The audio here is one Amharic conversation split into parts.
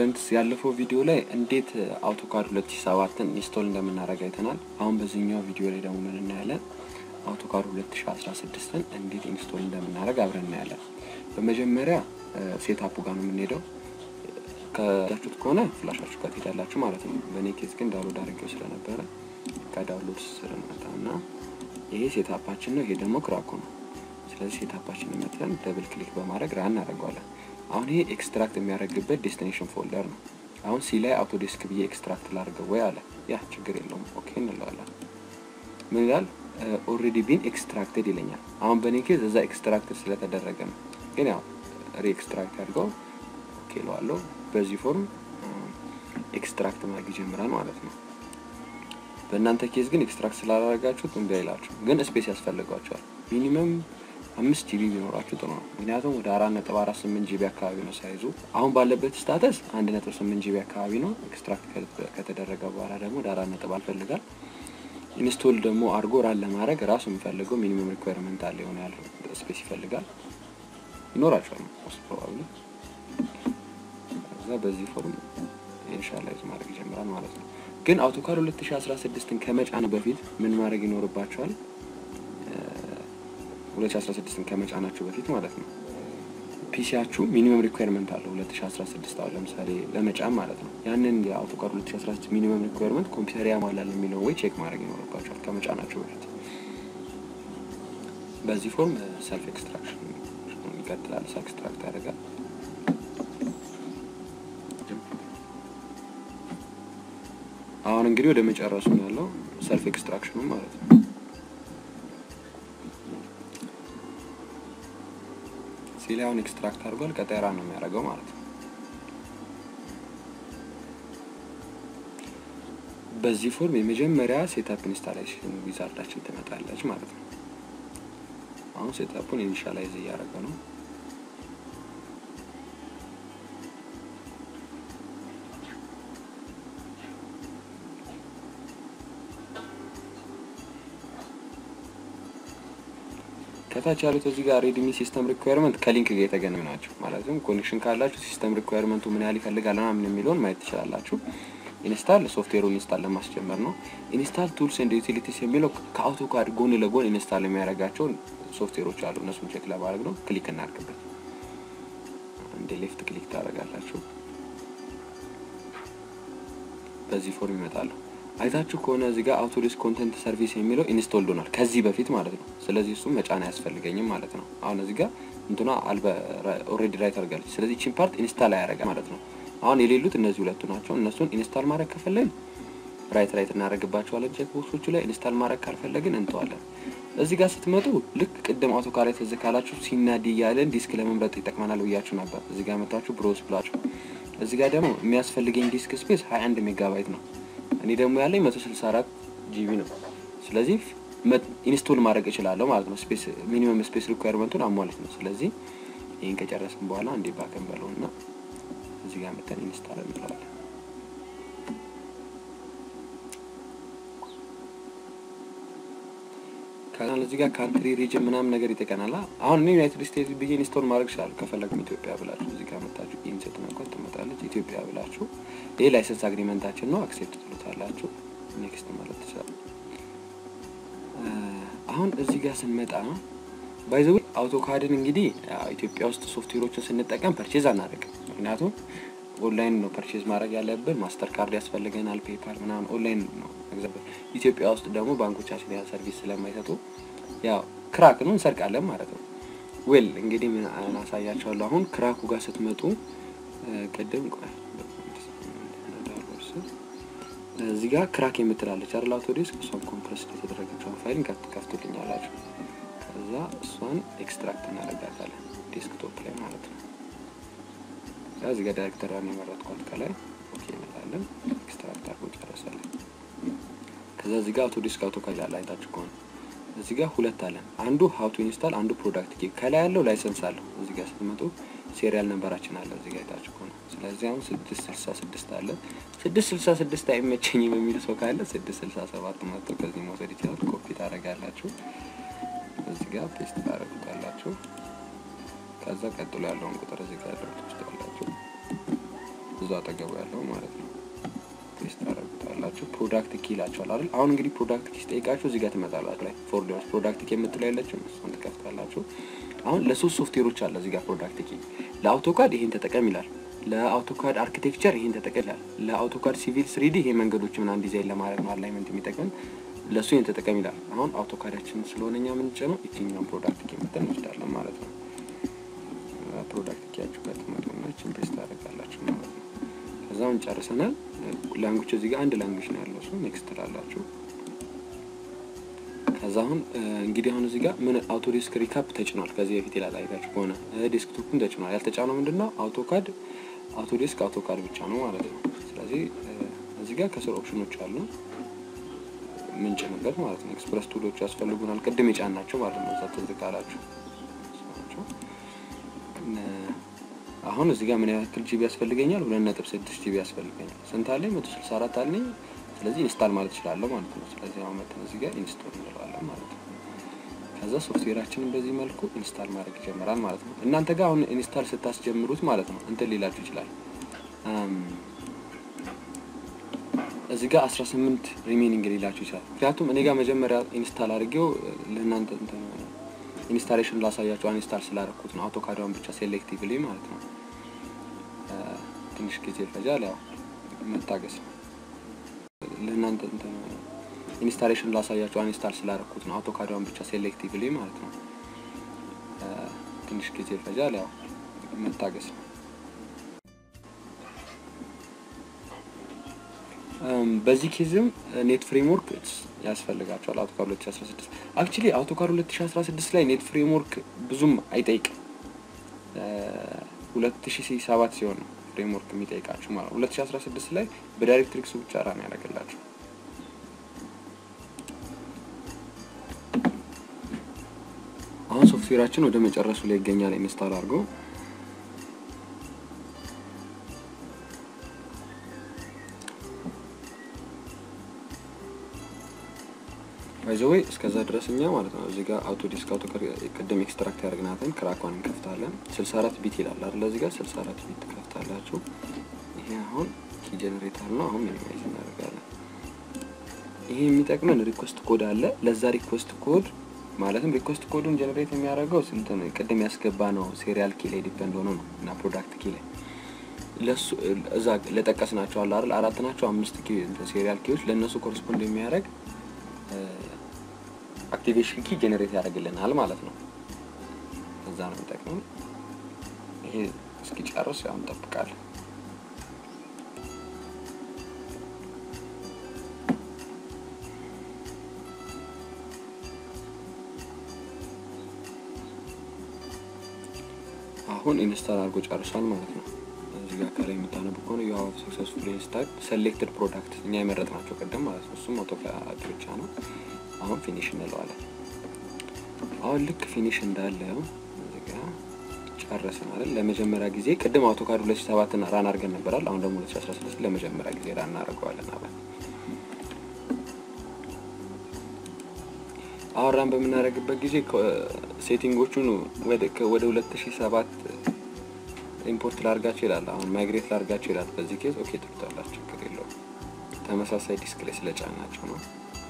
ስቱደንትስ ያለፈው ቪዲዮ ላይ እንዴት አውቶካድ 2007ን ኢንስቶል እንደምናደርግ አይተናል። አሁን በዚህኛው ቪዲዮ ላይ ደግሞ ምን እናያለን? አውቶካድ 2016ን እንዴት ኢንስቶል እንደምናደርግ አብረን እናያለን። በመጀመሪያ ሴታፑ ጋር ነው የምንሄደው። ከዳችሁት ከሆነ ፍላሻችሁ ጋር ትሄዳላችሁ ማለት ነው። በእኔ ኬዝ ግን ዳውንሎድ አድርጌው ስለነበረ ከዳውንሎድ ስር እንመጣ እና ይሄ ሴታፓችን ነው። ይሄ ደግሞ ክራኩ ነው። ስለዚህ ሴታፓችን መተን ደብል ክሊክ በማድረግ ራን እናደርገዋለን። አሁን ይሄ ኤክስትራክት የሚያደርግበት ዴስቲኔሽን ፎልደር ነው። አሁን ሲ ላይ አውቶዴስክ ብዬ ኤክስትራክት ላድርገው ወይ አለ። ያ ችግር የለውም ኦኬ እንለዋለን። ምን ይላል? ኦልሬዲ ቢን ኤክስትራክትድ ይለኛል። አሁን በእኔ ኬዝ እዛ ኤክስትራክትድ ስለተደረገ ነው። ግን ያው ሪ ኤክስትራክት አድርገው ኦኬ እለዋለሁ። በዚህ ፎርም ኤክስትራክት ማድረግ ይጀምራል ማለት ነው። በእናንተ ኬዝ ግን ኤክስትራክት ስላላረጋችሁት እምቢ አይላችሁ፣ ግን ስፔስ ያስፈልጓቸዋል። ሚኒመም አምስት ጂቢ ቢኖራችሁ ጥሩ ነው። ምክንያቱም ወደ አራት ነጥብ አራት ስምንት ጂቢ አካባቢ ነው ሳይዙ። አሁን ባለበት ስታተስ አንድ ነጥብ ስምንት ጂቢ አካባቢ ነው። ኤክስትራክት ከተደረገ በኋላ ደግሞ ወደ አራት ነጥብ አልፈልጋል። ኢንስቶል ደግሞ አድርጎ ራን ለማድረግ ራሱ የሚፈልገው ሚኒመም ሪኳየርመንት አለ የሆነ ያለው ስፔስ ይፈልጋል ይኖራቸዋል ሞስት ፕሮባብሊ። ከዛ በዚህ ፎርም ኢንሻላይዝ ማድረግ ይጀምራል ማለት ነው። ግን አውቶካድ 2016ን ከመጫን በፊት ምን ማድረግ ይኖርባቸዋል? 2016ን ከመጫናችሁ በፊት ማለት ነው። ፒሲያችሁ ሚኒመም ሪኳየርመንት አለው 2016 አሁን ለምሳሌ ለመጫን ማለት ነው። ያንን የአውቶካድ 2016 ሚኒመም ሪኳየርመንት ኮምፒውተር ያሟላል የሚለው ወይ ቼክ ማድረግ ይኖርባቸዋል ከመጫናችሁ በፊት። በዚህ ፎርም ሰልፍ ኤክስትራክሽን ይቀጥላል። ሰልፍ ኤክስትራክት ያደርጋል። አሁን እንግዲህ ወደ መጨረሱ ነው ያለው ሰልፍ ኤክስትራክሽኑ ማለት ነው። ሲላይ አሁን ኤክስትራክት አድርጓል። ቀጣይ ራን ነው የሚያደርገው ማለት ነው። በዚህ ፎርም የመጀመሪያ ሴታፕ ኢንስታሌሽን ዊዛርዳችን ትመጣለች ማለት ነው። አሁን ሴታፑን ኢኒሻላይዝ እያደረገ ነው። ከታች ያሉት እዚህ ጋር ሬድሚ ሲስተም ሪኳየርመንት ከሊንክ ጋር የተገናኙ ናቸው። ማለትም ኮኔክሽን ካላችሁ ሲስተም ሪኳየርመንቱ ምን ያህል ይፈልጋል ምናምን የሚለውን ማየት ትችላላችሁ። ኢንስታል ሶፍትዌሩን ኢንስታል ለማስጀመር ነው። ኢንስታል ቱልስ ኤንድ ዩቲሊቲስ የሚለው ከአውቶካድ ጎን ለጎን ኢንስታል የሚያደርጋቸው ሶፍትዌሮች አሉ። እነሱን ቼክ ለማድረግ ነው። ክሊክ እናድርግበት። እንደ ሌፍት ክሊክ ታደርጋላችሁ። በዚህ ፎርም ይመጣሉ። አይታችሁ ከሆነ እዚህ ጋር አውቶዴስክ ኮንተንት ሰርቪስ የሚለው ኢንስቶልድ ሆኗል ከዚህ በፊት ማለት ነው። ስለዚህ እሱም መጫን አያስፈልገኝም ማለት ነው። አሁን እዚህ ጋር እንትኗ አልበ ኦልሬዲ ራይት አድርጋለች። ስለዚህ ቺን ፓርት ኢንስታል አያደርጋል ማለት ነው። አሁን የሌሉት እነዚህ ሁለቱ ናቸው። እነሱን ኢንስታል ማድረግ ከፈለግን ራይት ራይት እናደርግባቸዋለን ቼክ ቦክሶቹ ላይ። ኢንስታል ማድረግ ካልፈለግን እንተዋለን። እዚህ ጋር ስትመጡ ልክ ቅድም አውቶካድ ላይ ትዝ ካላችሁ ሲናዲ እያለን ዲስክ ለመምረጥ ይጠቅመናል ብያችሁ ነበር። እዚህ ጋር መታችሁ ብሮስ ብላችሁ እዚህ ጋር ደግሞ የሚያስፈልገኝ ዲስክ ስፔስ 21 ሜጋባይት ነው። እኔ ደግሞ ያለኝ 164 ጂቢ ነው። ስለዚህ ኢንስቶል ማድረግ እችላለሁ ማለት ነው። ስፔስ ሚኒመም ስፔስ ሪኳየርመንቱን አሟለት ነው። ስለዚህ ይህን ከጨረስን በኋላ እንዴ ባከን በለው እና እዚህ ጋር መተን ኢንስታል እንለዋለን። ከዛ እዚህ ጋር ካንትሪ ሪጅን ምናምን ነገር ይጠቀናል። አሁን እኔ ዩናይትድ ስቴትስ ብዬ ኢንስቶል ማድረግ ይችላሉ። ከፈለግም ኢትዮጵያ ብላችሁ እዚህ ጋር መታችሁ ኢንሴት መንኳት ትመጣለች። ኢትዮጵያ ብላችሁ ይሄ ላይሰንስ አግሪመንታችን ነው። አክሴፕት ትሉታላችሁ። ኔክስት ማለት ትችላሉ። አሁን እዚህ ጋር ስንመጣ ባይዘው አውቶካድን እንግዲህ ኢትዮጵያ ውስጥ ሶፍትዌሮችን ስንጠቀም ፐርቼዝ አናደርግም። ምክንያቱም ኦንላይን ነው ፐርቼዝ ማድረግ ያለብን። ማስተር ካርድ ያስፈልገናል፣ ፔፓል ምናምን ኦንላይን ነው መግዛት። ኢትዮጵያ ውስጥ ደግሞ ባንኮቻችን ያ ሰርቪስ ስለማይሰጡ ያው ክራክ ነው እንሰርቃለን ማለት ነው። ዌል እንግዲህ ምን አሳያቸዋለሁ። አሁን ክራኩ ጋር ስትመጡ ቅድም እዚህ ጋር ክራክ የምትላለች አይደል አውቶዴስክ እሷን ኮምፕረስ የተደረገችውን ፋይልን ከፍቶልኛላችሁ። ከዛ እሷን ኤክስትራክት እናደርጋታለን ዴስክቶፕ ላይ ማለት ነው። እዚህ ጋር ዳይሬክተሯን የመረጥኳት ከላይ ኦኬ እንላለን። ኤክስትራክት አድርጎ ጨረሳለን። ከዛ እዚህ ጋር አውቶዴስክ አውቶካድ ያለ አይታችሁ ከሆነ እዚህ ጋር ሁለት አለን። አንዱ ሀው ቱ ኢንስታል፣ አንዱ ፕሮዳክት ኪ። ከላይ ያለው ላይሰንስ አለው። እዚህ ጋር ስትመጡ ሴሪያል ነንበራችን አለ እዚህ ጋር አይታችሁ ከሆነ ስለዚህ አሁን ስድስት ስልሳ ስድስት አለ። ስድስት ስልሳ ስድስት አይመቸኝም የሚል ሰው ካለ ስድስት ስልሳ ሰባት መጥቶ ከዚህ መውሰድ ይችላል። ኮፒ ታደርጋላችሁ፣ እዚህ ጋር ፔስት ታደርጉታላችሁ። ከዛ ቀጥሎ ያለውን ቁጥር እዚህ ጋር ያለውን ትችላላችሁ። እዛው አጠገቡ ያለው ማለት ነው። ፔስት ታደርጉታላችሁ። ፕሮዳክት ኪ ይላችኋል አይደል? አሁን እንግዲህ ፕሮዳክት ኪ ስጠይቃችሁ እዚህ ጋር ትመጣላችሁ ላይ ፎልደሮች ፕሮዳክት ኪ የምትለው ያለችው እሷን ትከፍታላችሁ። አሁን ለሶስት ሶፍትዌሮች አለ እዚህ ጋር ፕሮዳክት ኪ። ለአውቶካድ ይሄን ተጠቀም ይላል። ለአውቶካድ አርኪቴክቸር ይሄን ተጠቀም ይላል። ለአውቶካድ ሲቪል ስሪዲ ይሄ መንገዶች ምናምን ዲዛይን ለማድረግ ነው አላይመንት የሚጠቅመን ለእሱ ይሄን ተጠቀም ይላል። አሁን አውቶካዳችን ስለሆነ እኛ የምንጭነው የትኛውን ፕሮዳክት ኪ የምትል እንወስዳለን ማለት ነው። ፕሮዳክት ኪያችሁ ጋር ትመጡና ችን ፔስት ታደርጋላችሁ ማለት ነው። ከዛውን ጨርሰናል። ላንጉጅ እዚህ ጋር አንድ ላንጉጅ ነው ያለው እሱ ኔክስት ትላላችሁ። ከዛ አሁን እንግዲህ አሁን እዚህ ጋር ምን አውቶዴስክ ሪካፕ ተጭኗል። ከዚህ በፊት ይላል አይታችሁ ከሆነ ዴስክቶፕን ተጭኗል። ያልተጫነው ምንድን ነው አውቶካድ አውቶዴስክ አውቶካድ ብቻ ነው ማለት ነው። ስለዚህ እዚህ ጋር ከስር ኦፕሽኖች አሉ ምንጭንበት ማለት ነው። ኤክስፕረስ ቱሎች ያስፈልጉናል። ቅድም የጫን ናቸው ማለት ነው። እዛ ትዝ ካላችሁ አሁን እዚህ ጋር ምን ያክል ጂቢ ያስፈልገኛል? ሁለት ነጥብ ስድስት ጂቢ ያስፈልገኛል። ስንት አለኝ? መቶ ስልሳ አራት አለኝ። ስለዚህ ኢንስታል ማለት እችላለሁ ማለት ነው። ስለዚህ አሁን መተን እዚህ ጋር ኢንስቶል እንለዋለን ማለት ነው። ከዛ ሶፍትዌራችንን በዚህ መልኩ ኢንስታል ማድረግ ይጀምራል ማለት ነው። እናንተ ጋር አሁን ኢንስታል ስታስጀምሩት ማለት ነው እንትን ሊላችሁ ይችላል። እዚህ ጋር 18 ሪሜኒንግ ሊላችሁ ይችላል። ምክንያቱም እኔ ጋር መጀመሪያ ኢንስታል አድርጌው ለእናንተ ኢንስታሌሽን ላሳያቸው አንስታል ስላደረኩት ነው። አውቶካዳውን ብቻ ሴሌክቲቭሊ ማለት ነው። ትንሽ ጊዜ ይፈጃል። ያው መታገስ ነው። ለእናንተ ኢንስታሌሽን ላሳያቸው አንስታል ስላደረኩት ነው። አውቶካዳውን ብቻ ሴሌክቲቭሊ ማለት ነው። ትንሽ ጊዜ ይፈጃል። ያው መታገስ ነው። በዚህ ኬዝም ኔት ፍሬምወርክ ያስፈልጋቸዋል። አውቶካር 2016 አክቹሊ አውቶካር 2016 ላይ ኔት ፍሬምወርክ ብዙም አይጠይቅም። 2007 ሲሆን ነው ፍሬምወርክ የሚጠይቃችሁ ማለት ነው። 2016 ላይ በዳይሬክትሪክሱ ብቻ ራን ያደርግላችሁ። አሁን ሶፍትዌራችን ወደ መጨረሱ ላይ ይገኛል። ኢንስታል አድርገው ባይዘወይ እስከዛ ድረስ እኛ ማለት ነው እዚህ ጋር አውቶ ዲስክ አውቶ ቅድም ኤክስትራክት ያደርግናትን ክራኳን እንከፍታለን። 64 ቢት ይላል አይደል? እዚህ ጋር 64 ቢት ትከፍታላችሁ። ይሄ አሁን ኪ ጀነሬተር ነው። አሁን ሚኒማይዝ እናደርጋለን። ይሄ የሚጠቅመን ሪኮስት ኮድ አለ። ለዛ ሪኮስት ኮድ ማለትም ሪኮስት ኮዱን ጀነሬት የሚያደርገው ስንት ቅድም ያስገባ ነው ሴሪያል ኪ ላይ ዲፔንድ ሆኖ ነው እና ፕሮዳክት ኪ ላይ ለሱ እዛ ለጠቀስ ናቸው አለ አይደል? አራት ናቸው አምስት ኪ ሴሪያል ኪዎች ለእነሱ ኮረስፖንድ የሚያደርግ አክቲቬሽን ኪ ጀነሬት ያደርግልናል ማለት ነው። እዛ ነው የሚጠቅመው። ይሄ እስኪጨርስ ያው እንጠብቃለን። አሁን ኢንስታል አድርጎ ጨርሷል ማለት ነው። እዚህ ጋር ከላይ የምታነቡ ከሆነ ዩ ሃቭ ሰክሰስፉሊ ኢንስታል ሴሌክትድ ፕሮዳክት እኛ የመረጥናቸው ቅድም ማለት ነው። እሱም አውቶካድ ብቻ ነው። አሁን ፊኒሽ እንለዋለን። አሁን ልክ ፊኒሽ እንዳለው እዚህ ጋር ጨረስን አይደል? ለመጀመሪያ ጊዜ ቅድም አውቶካድ 2007 ራን አድርገን ነበራል። አሁን ደግሞ 2016 ለመጀመሪያ ጊዜ ራን እናደርገዋለን አብረን። አሁን ራን በምናደርግበት ጊዜ ሴቲንጎቹን ወደ 2007 ኢምፖርት ላርጋቸው ይላል። አሁን ማይግሬት ላርጋቸው ይላል። በዚህ ኬዝ ኦኬ ትሉታላችሁ፣ ችግር የለውም። ተመሳሳይ ዲስክ ላይ ስለጫናቸው ነው።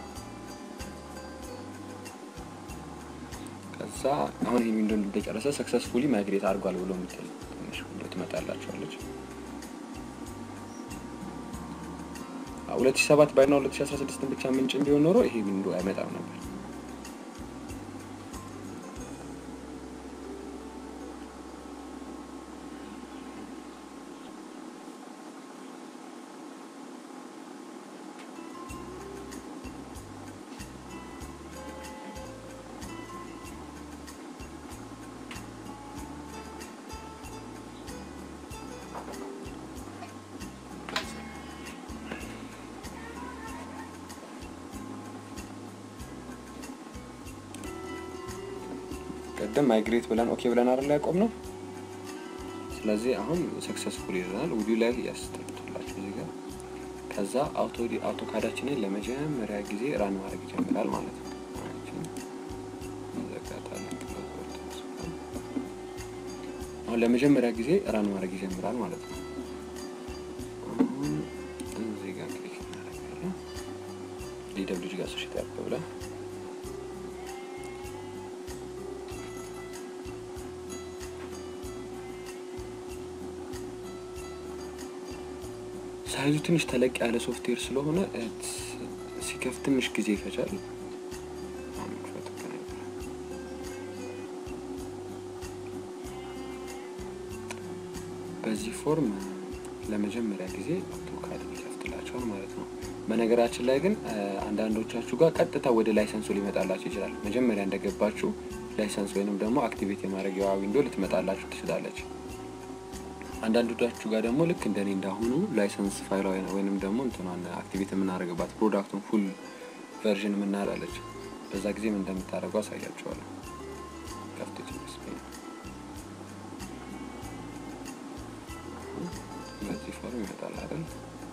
ከዛ አሁን ይህ ዊንዶ እንደጨረሰ ሰክሰስፉሊ ማይግሬት አድርጓል ብሎ የምትል ትንሽ ዊንዶ ትመጣላችኋለች። ሁለት ሺ ሰባት ባይና ሁለት ሺ አስራ ስድስትን ብቻ ምንጭ ቢሆን ኖሮ ይሄ ዊንዶ አይመጣም ነበር። ቅድም ማይግሬት ብለን ኦኬ ብለን አይደል ያቆም ነው። ስለዚህ አሁን ሰክሰስፉል ይለናል። ውዲዮ ላይ ያስተላልፋላችሁ እዚህ ጋር ከዛ አውቶ አውቶካዳችንን ለመጀመሪያ ጊዜ ራን ማድረግ ይጀምራል ማለት ነው። አሁን ለመጀመሪያ ጊዜ ራን ማድረግ ይጀምራል ማለት ነው። አሶሼት ያርገ ብለን ሳይዙ ትንሽ ተለቅ ያለ ሶፍትዌር ስለሆነ ሲከፍት ትንሽ ጊዜ ይፈጃል። በዚህ ፎርም ለመጀመሪያ ጊዜ አውቶካድ ይከፍትላቸዋል ማለት ነው። በነገራችን ላይ ግን አንዳንዶቻችሁ ጋር ቀጥታ ወደ ላይሰንሱ ሊመጣላችሁ ይችላል። መጀመሪያ እንደገባችሁ ላይሰንስ ወይንም ደግሞ አክቲቬት የማድረጊያዋ ዊንዶ ልትመጣላችሁ ትችላለች። አንዳንዶቻችሁ ጋር ደግሞ ልክ እንደኔ እንዳሁኑ ላይሰንስ ፋይሏ ወይንም ደግሞ እንትኗን አክቲቬት የምናደርግባት ፕሮዳክቱን ፉል ቨርዥን የምናላለች በዛ ጊዜ ምን እንደምታደርጉ አሳያችኋለሁ። ከፍት በዚህ ፎርም ይመጣል አይደል?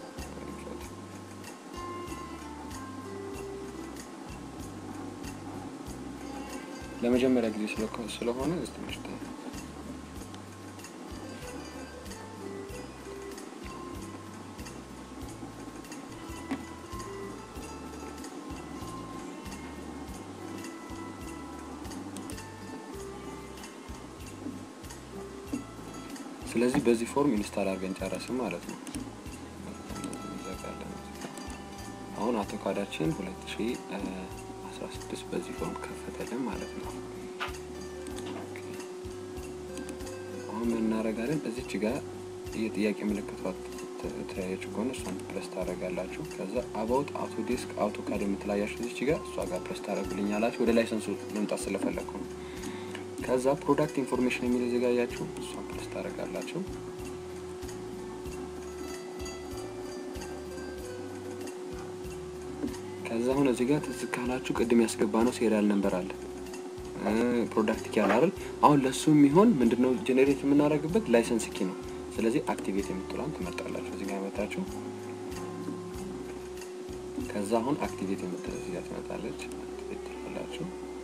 ለመጀመሪያ ጊዜ ስለሆነ ትንሽ ስለዚህ በዚህ ፎርም ኢንስታል አድርገን ጨረስን ማለት ነው። አሁን አውቶካዳችን 2016 በዚህ ፎርም ከፈተልን ማለት ነው። አሁን ምን እናደርጋለን? እዚች ጋር የጥያቄ ምልክቷ ተያየች ከሆነ እሷን ፕረስ ታደርጋላችሁ። ከዛ አባውት አውቶ ዴስክ አውቶካድ የምትላያችሁ እዚች ጋር እሷ ጋር ፕረስ ታደርጉልኛላችሁ። ወደ ላይሰንሱ መምጣት ስለፈለግኩ ነው። ከዛ ፕሮዳክት ኢንፎርሜሽን የሚል ዘጋያችሁ እሷን ፕረስ ታደርጋላችሁ። ከዛ አሁን እዚህ ጋር ትዝ ካላችሁ ቅድም ያስገባ ነው ሴሪያል ነምበር አለ ፕሮዳክት ኪ አለ አይደል? አሁን ለሱ የሚሆን ምንድነው ጄኔሬት የምናደርግበት ላይሰንስ ኪ ነው። ስለዚህ አክቲቬት የምትሏን ትመርጣላችሁ። እዚህ ጋር መታችሁ ከዛ አሁን አክቲቬት የምትል እዚህ ጋር ትመጣለች። አክቲቬት ትላላችሁ።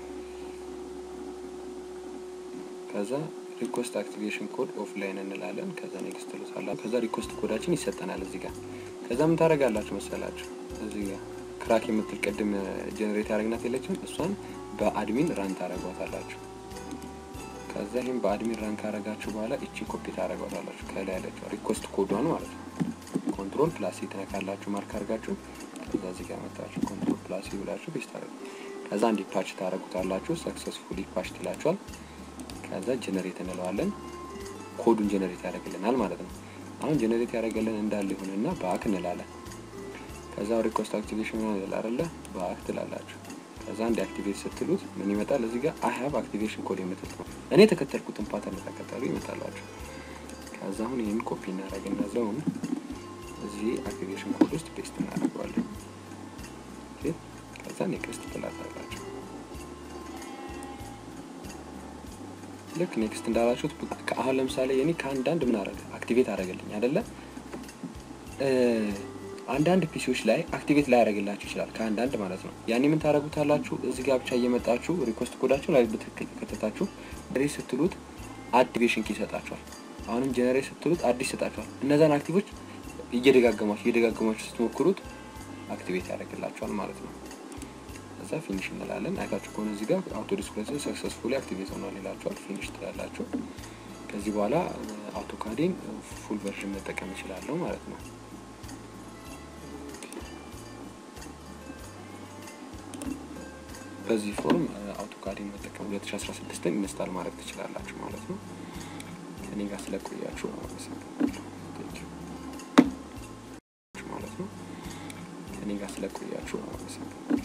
ከዛ ሪኮስት አክቲቬሽን ኮድ ኦፍላይን እንላለን። ከዛ ኔክስት ትሉታላችሁ። ከዛ ሪኮስት ኮዳችን ይሰጠናል እዚህ ጋር። ከዛ ምን ታደርጋላችሁ መሰላችሁ እዚህ ጋር ክራክ የምትል ቅድም ጀኔሬት ያደረግናት የለችም እሷን በአድሚን ራን ታደረጓታላችሁ። ከዛ ይህም በአድሚን ራን ካረጋችሁ በኋላ እቺ ኮፒ ታደረጓታላችሁ ከላይ ያለችው ሪኮስት ኮዷን ማለት ነው። ኮንትሮል ፕላስ ትነካላችሁ ማርክ አድርጋችሁ ከዛ እዚህ ጋር መጣችሁ ኮንትሮል ፕላስ ብላችሁ ፔስት ታደረጉ። ከዛ እንዲ ፓች ታደረጉታላችሁ። ሰክሰስፉሊ ፓች ትላችኋል። ከዛ ጀነሬት እንለዋለን። ኮዱን ጀነሬት ያደርግልናል ማለት ነው። አሁን ጀነሬት ያደረገልን እንዳለ ይሁንና በአክ እንላለን። ከዛ ሪኮስት አክቲቬሽን ይላል አይደለ? በአክ ትላላችሁ። ከዛ እንዲ አክቲቬት ስትሉት ምን ይመጣል? እዚህ ጋር አይ ሀቭ አክቲቬሽን ኮድ የምትል ነው። እኔ የተከተልኩትን ፓተርን ተከተሉ ይመጣላችሁ። ከዛ አሁን ይህን ኮፒ እናደርግና ዘውን እዚህ አክቲቬሽን ኮድ ውስጥ ፔስት እናደርገዋለን። ከዛ ኔክስት ትላታላችሁ። ልክ ኔክስት እንዳላችሁት አሁን ለምሳሌ የኔ ከአንዳንድ ምን አረገ አክቲቬት አደረገልኝ አይደለ? አንዳንድ ፒሲዎች ላይ አክቲቬት ላይ ያደረግላችሁ ይችላል። ከአንዳንድ ማለት ነው። ያኔ ምን ታደረጉታላችሁ? እዚህ ጋር ብቻ እየመጣችሁ ሪኮስት ኮዳችሁ ላይ በትክክል ከተታችሁ ጀነሬት ስትሉት አክቲቬሽን ኪ ይሰጣችኋል። አሁንም ጀነሬት ስትሉት አዲስ ይሰጣችኋል። እነዛን አክቲቮች እየደጋገማችሁ እየደጋገማችሁ ስትሞክሩት አክቲቬት ያደርግላችኋል ማለት ነው። ከዛ ፊኒሽ እንላለን። አይታችሁ ከሆነ እዚህ ጋር አውቶ ዲስፕሌይ ሰክሰስፉሊ አክቲቬት ሆኗል ይላችኋል። ፊኒሽ ትላላችሁ። ከዚህ በኋላ አውቶካዴን ፉል ቨርዥን መጠቀም እችላለሁ ማለት ነው። በዚህ ፎርም አውቶካዴን መጠቀም 2016ን ኢንስታል ማድረግ ትችላላችሁ ማለት ነው። ከኔ ጋር ስለቆያችሁ ማለት ነው። ከኔ ጋር ስለቆያችሁ አመሰግናለሁ።